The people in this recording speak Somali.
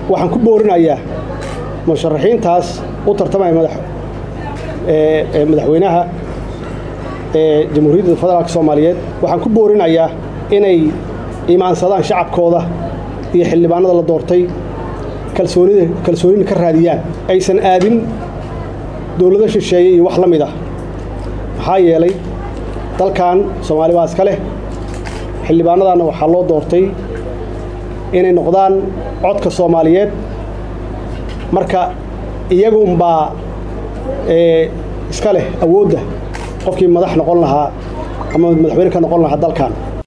waxaan ku boorinayaa musharaxiintaas u tartamaya madaxweynaha jamhuuriyadda federaalk soomaaliyeed waxaan ku boorinayaa inay imaansadaan shacabkooda iyo xildhibaanada la doortay kalsoonida kalsoonina ka raadiyaan aysan aadin dowlado shisheeye iyo wax la mid ah maxaa yeelay dalkan soomaali baa iska leh xildhibaanadaanna waxaa loo doortay inay noqdaan codka soomaaliyeed marka iyagunbaa iska leh awoodda qofkii madax noqon lahaa ama madaxweyne ka noqon lahaa dalkan